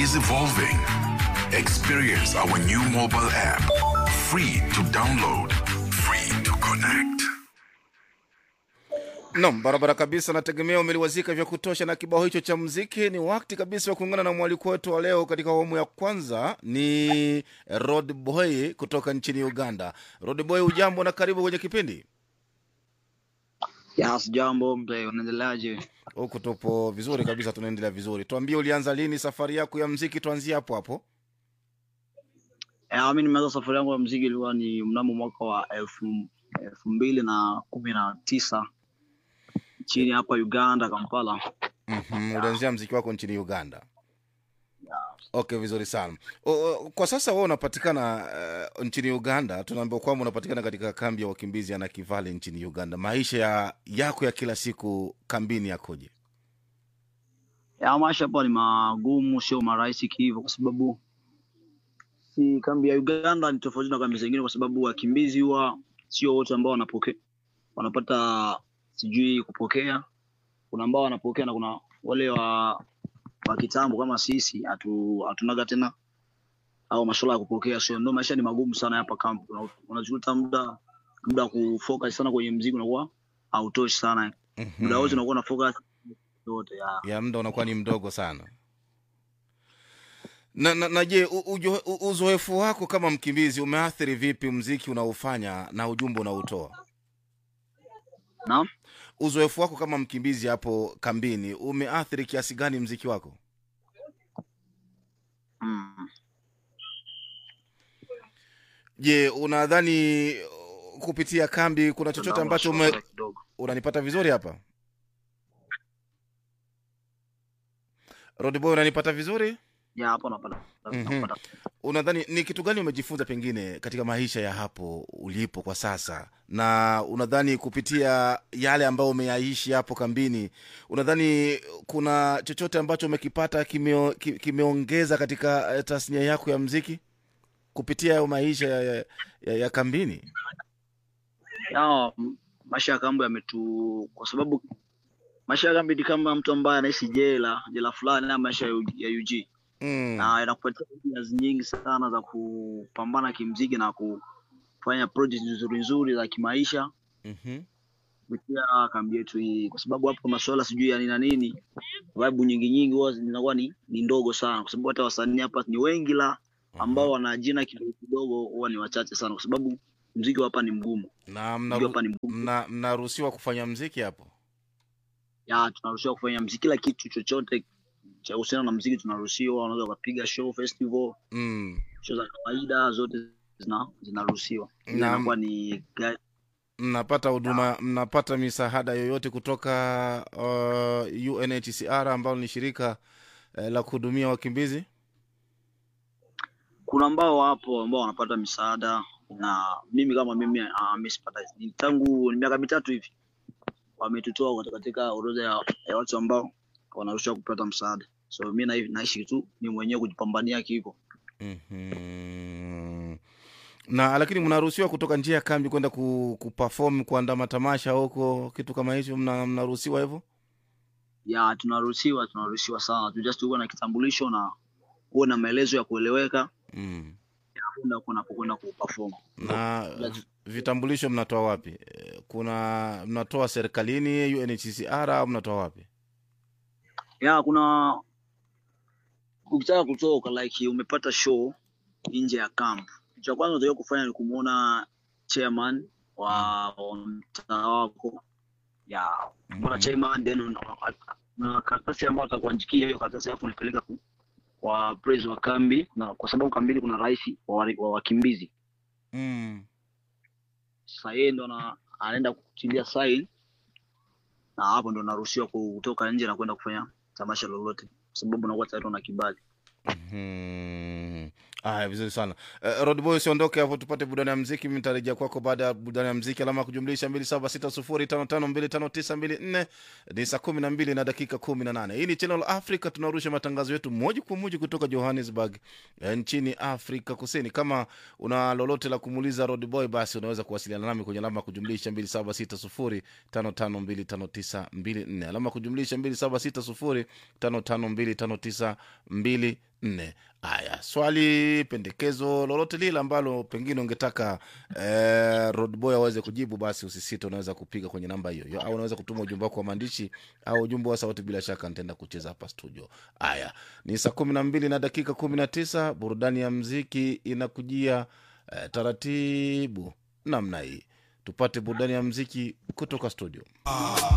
is evolving. Experience our new mobile app. Free to download, free to connect. Nam, barabara kabisa. Nategemea umeliwazika vya kutosha na kibao hicho cha muziki. Ni wakati kabisa wa kuungana na mwaliko wetu wa leo katika awamu ya kwanza. Ni Rod Boy kutoka nchini Uganda. Rod Boy, ujambo na karibu kwenye kipindi. Yes, jambo mzee, unaendeleaje? Huku tupo vizuri kabisa, tunaendelea vizuri. Tuambie, ulianza lini safari yako ya mziki? Tuanzie hapo hapo. Eh, mimi nimeanza safari yangu ya mziki ilikuwa ni mnamo mwaka wa elfu elfu mbili na kumi na tisa chini hapa Uganda, Kampala. Mhm, ulianzia mziki wako nchini Uganda. Okay, vizuri sana. O, o, kwa sasa wewe unapatikana uh, nchini Uganda. Tunaambiwa kwamba unapatikana katika kambi ya wakimbizi ya Nakivale nchini Uganda. Maisha ya, yako ya kila siku kambini yakoje? Ya maisha hapa ni magumu, sio marahisi hivyo, kwa sababu si kambi ya Uganda ni tofauti na kambi zingine, kwa sababu wakimbizi huwa sio wote ambao wanapokea wanapata sijui kupokea. Kuna ambao wanapokea na kuna wale wa wa kitambo kama sisi hatu hatunaga tena au masuala ya kupokea, sio ndio? Maisha ni magumu sana hapa kambi, Una- unajuta muda muda wa kufocus sana kwenye mziki unakuwa hautoshi sana, muda wote unakuwa na focus yote ya ya muda unakuwa ni mdogo sana. Na, na, na je, u- ujo- u- uzoefu wako kama mkimbizi umeathiri vipi mziki unaofanya na ujumbe unaotoa? naam. Uzoefu wako kama mkimbizi hapo kambini umeathiri kiasi gani mziki wako? Mm. Je, unadhani uh, kupitia kambi kuna chochote ambacho ume, kidogo unanipata vizuri hapa Rodboy, unanipata vizuri? ya hapo napata Mhm. napata Unadhani ni kitu gani umejifunza pengine katika maisha ya hapo ulipo kwa sasa, na unadhani kupitia yale ambayo umeyaishi hapo kambini, unadhani kuna chochote ambacho umekipata kimeo, ki- kimeongeza katika eh, tasnia yako ya mziki kupitia hayo maisha ya, ya, ya, ya kambini? ya m- maisha ya kambi yametu kwa sababu maisha ya kambi ni kama mtu ambaye anaishi jela jela fulani ama maisha ya, U- ya UG Mm. na inakupatia ideas nyingi sana za kupambana kimziki na kufanya project nzuri nzuri za kimaisha Mhm. kupitia kambi yetu hii, kwa sababu hapo masuala sijui ya nini na nini, vibe nyingi nyingi huwa zinakuwa ni, ni ndogo sana, kwa sababu hata wasanii hapa ni wengi, la ambao wana jina kidogo kidogo huwa ni wachache sana, kwa sababu mziki wa hapa ni mgumu, na mziki wa mnaru- hapa ni mgumu. mna- mnaruhusiwa kufanya mziki hapo? Ya tunaruhusiwa kufanya mziki, kila kitu chochote cha kuhusiana na mziki tunaruhusiwa. Unaweza ukapiga show, festival, Mm. show za kawaida zote zina zinaruhusiwa. Ile Na- inakuwa ni ga- mnapata huduma mnapata misaada yoyote kutoka uh, UNHCR ambalo ni shirika eh, la kuhudumia wakimbizi? kuna ambao wapo ambao wanapata misaada na mimi kama mimi uh, mimi sipata ni tangu ni miaka mitatu hivi wametutoa katika- katika orodha ya, ya watu ambao wanaruhusiwa kupata msaada so mi na, naishi tu ni mwenyewe kujipambania kivo Mhm. na lakini mnaruhusiwa kutoka njia ya kambi kwenda ku, kuperform kuandaa matamasha huko kitu kama hicho mna- mnaruhusiwa hivyo ya tunaruhusiwa tunaruhusiwa sana tu just uwe na kitambulisho na uwe na maelezo ya kueleweka mm. kwenda kunapokwenda kuperform na vi- vitambulisho mnatoa wapi Eh, kuna mnatoa serikalini UNHCR au mnatoa wapi ya kuna ukitaka kutoka like umepata show nje ya camp cha kwanza unatakiwa kufanya ni kumuona chairman wa wa mtaa wako ya kumuona Mhm. chairman then una- na karatasi ambayo atakuandikia hiyo karatasi alafu unapeleka ku- kwa praise wa kambi na kwa sababu kambini kuna rais wa wari- wa wakimbizi mm. sasa yeye ndo ana- anaenda kutilia sign na hapo ndo naruhusiwa kutoka nje na kwenda kufanya tamasha lolote kwa sababu unakuwa tayari una kibali Mhm. Aya, vizuri sana uh, Rodboy, usiondoke hapo, tupate burudani ya mziki. Mimi nitarejea kwako baada ya burudani ya mziki. Alama ya kujumlisha mbili saba sita sufuri tano tano mbili tano tisa mbili nne ni saa kumi na mbili na dakika kumi na nane. Hii ni Channel Africa, tunarusha matangazo yetu moja kwa moja kutoka Johannesburg eh, nchini Afrika Kusini. Kama una lolote la kumuuliza Rodboy, basi unaweza kuwasiliana nami kwenye alama ya kujumlisha mbili saba sita sufuri tano tano mbili tano tisa mbili nne alama ya kujumlisha mbili saba sita sufuri tano tano mbili tano tisa mbili nne haya swali pendekezo lolote lile ambalo pengine ungetaka eh, rodboy aweze kujibu basi usisite unaweza kupiga kwenye namba hiyo hiyo, au unaweza kutuma ujumbe wako wa maandishi au ujumbe wa sauti bila shaka nitaenda kucheza hapa studio haya ni saa kumi na mbili na dakika kumi na tisa burudani ya mziki inakujia eh, taratibu namna hii tupate burudani ya mziki kutoka studio